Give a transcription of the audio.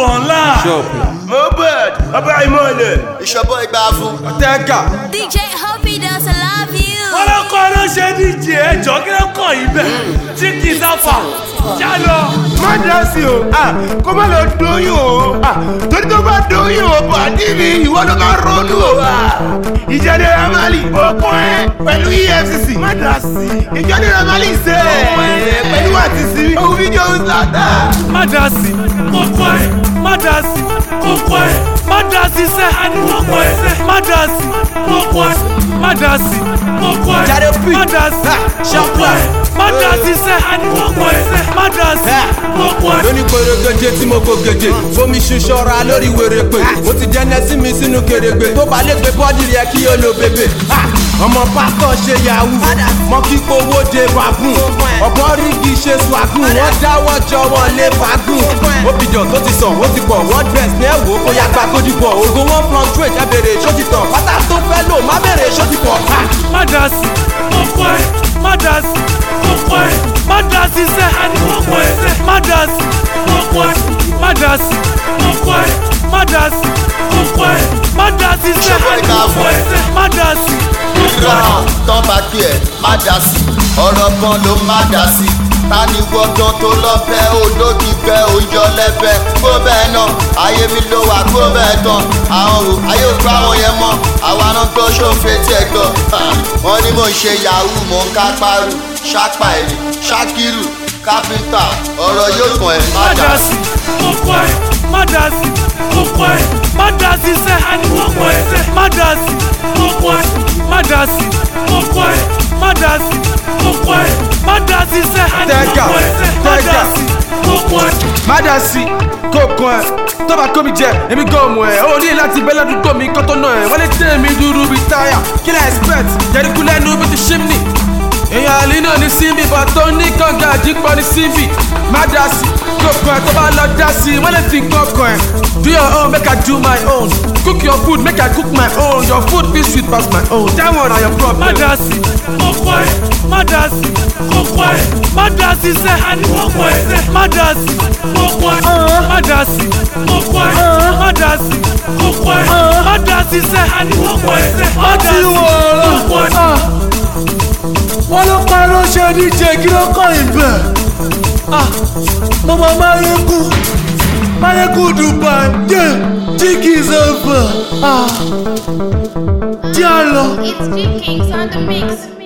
wọ̀nla. Mohbad ọba ìmọ̀lẹ̀. ìṣọ̀bọ̀ ìgbà fún. Tẹ́gà. DJ Hobby does I love you. wọ́n lọ kọ́ ló ṣe díje ẹjọ́ kí ló kàn yín bẹ́ẹ̀ tí kì í sáfà já lọ. Má dá sí o, ah, kó má lọ dóyún o, ah, torí tó bá dóyún o, bàdí mi ìwọ ló máa ronú o. ah. Ìjáde Ramali, okun ẹ pẹ̀lú EFCC. Má dá sí. Ìjáde Ramali ṣe ẹ pẹ̀lú àtìsí. Ohun fídíò ń sàdá. má dá sí kókó ẹ̀ má dá sí kókó ẹ̀ má dá sí sẹ́ àní kókó ẹ̀ má dá sí kókó ẹ̀ má dá sí kókó ẹ̀ Jare P. má dá sí kókó ẹ̀ má dá sí sẹ́ àní kókó ẹ̀ má dá sí kókó ẹ̀. lóní pèrègèdè tí mo kò gèdè fomi ṣuṣọra lórí wèrèpè mo ti jẹ́ nẹ́sí mi sínú kèrègbè tó bá lè gbé bọ́ọ̀dì rẹ̀ kí o lo bèbè. Ha! ọmọ pásítọ̀ ṣe yahoo mọ kí owó de babun ọ̀bọ rígi ṣe swagun wọ́n dáwọ́ jọ wọlé fagun obìjọ tó ti sàn ó ti pọ̀ wọ́n dress ní ẹ̀wò kó yá gba kójú bọ̀ ògo wọn fluctuate ẹ bèrè ṣó ti tàn pátá tó fẹ́ lò má bèrè ṣó ti pọ̀. Ha! má dá sí kókó ẹ̀ má dá sí kókó ẹ̀ má dá sí sẹ́ àní kókó ẹ̀ má dá sí kókó ẹ̀ má dá sí kókó ẹ̀ má dá sí kókó ẹ̀ má dá sí sẹ́ àní kókó ẹ̀ má dá sí kókó Ra ẹ̀. tán bá kí ẹ má dá sí. ọ̀rọ̀ kan ló má dá sí. ta ni gbọ́dọ̀ tó lọ́fẹ́ olódì fẹ́ òyọ lẹ́fẹ́ kó bẹ́ẹ̀ náà ayé mi ló wà kó bẹ́ẹ̀ tán àwọn o ayé ò gbá wọn yẹn mọ́ àwa náà gbọ́ ṣòfin tí ẹ gbọ́ wọ́n ní mò ń ṣe yahoo mò ń ká paru ṣápá ẹ̀rì ṣákírù kápẹ́ńtà ọ̀rọ̀ yóò kàn ẹ́ má má dá dá sí. sí kókó ẹ̀ má dá sí kókó ẹ̀ má dá sí sẹ́ àní kókó ẹ̀ má dá sí kókó ẹ̀ má dá sí kókó ẹ̀ má dá sí kókó ẹ̀ má dá sí sẹ́ àní Tẹ́gà, kókó ẹ̀ má dá tẹ́gà. sí kókó ẹ̀. má dá sí kókó ẹ tó bá kó mi jẹ èmi gan mọ ẹ ó ní láti bẹ ládùúgbò mi kó tó nà ẹ wọ́n lè tẹ́ mi dúró bíi táyà kí lẹ́ expect jẹ́ríkú lẹ́nu bí ti ṣímnì èèyàn àlè náà ní síbi bàtọ́ ní kànga àjípọ̀ ní síbi má dá sí kókó ẹ tó bá lọ dá sí wọ́n lè fi kókó ẹ do your own make I do my own cook your food make I cook my own your food fit sweet pass my own that one na your problem. má dá sí kókó ẹ̀ má dá sí kókó ẹ̀ má dá sí sẹ́ àní kókó ẹ̀ má dá sí kókó ẹ̀ má dá sí kókó ẹ̀ má dá sí kókó ẹ̀ má dá sí sẹ́ àní kókó ẹ̀ má dá sí kókó ẹ̀. wọ́n ló parọ́ ṣe díje kí ló kàn yín bẹ̀. mo mọ máyégú máyégú dubai dé jíkì zọfà. tí a lọ. It's G Kings on the mix.